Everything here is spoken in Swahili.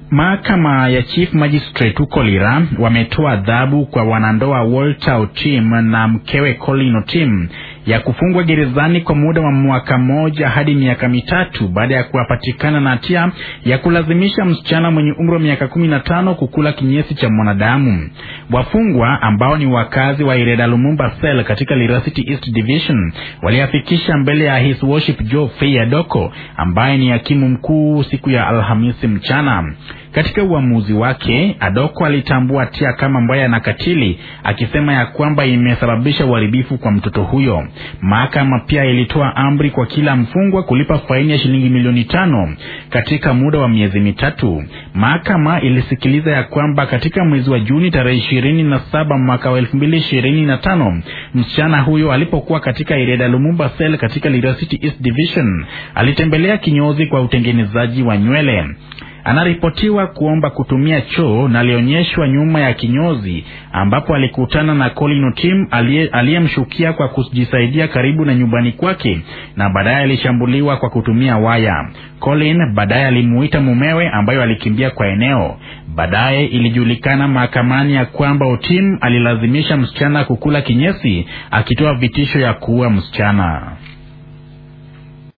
Mahakama ya Chief Magistrate huko Lira wametoa adhabu kwa wanandoa Walter Otim na mkewe Colin Otim ya kufungwa gerezani kwa muda wa mwaka mmoja hadi miaka mitatu baada ya kuwapatikana na hatia ya kulazimisha msichana mwenye umri wa miaka kumi na tano kukula kinyesi cha mwanadamu. Wafungwa ambao ni wakazi wa Ireda Lumumba Cell katika Lira City East Division waliafikisha mbele ya His Worship Joe Fei Adoko ambaye ni hakimu mkuu siku ya Alhamisi mchana. Katika uamuzi wake, Adoko alitambua hatia kama mbaya na katili, akisema ya kwamba imesababisha uharibifu kwa mtoto huyo. Mahakama pia ilitoa amri kwa kila mfungwa kulipa faini ya shilingi milioni tano katika muda wa miezi mitatu. Mahakama ilisikiliza ya kwamba katika mwezi wa Juni tarehe ishirini na saba mwaka wa elfu mbili ishirini na tano msichana huyo alipokuwa katika Ireda Lumumba Cell katika Lira City East Division alitembelea kinyozi kwa utengenezaji wa nywele. Anaripotiwa kuomba kutumia choo na alionyeshwa nyuma ya kinyozi ambapo alikutana na Colin Otim aliyemshukia kwa kujisaidia karibu na nyumbani kwake na baadaye alishambuliwa kwa kutumia waya. Colin baadaye alimuita mumewe ambayo alikimbia kwa eneo. Baadaye ilijulikana mahakamani ya kwamba Otim alilazimisha msichana kukula kinyesi akitoa vitisho ya kuua msichana.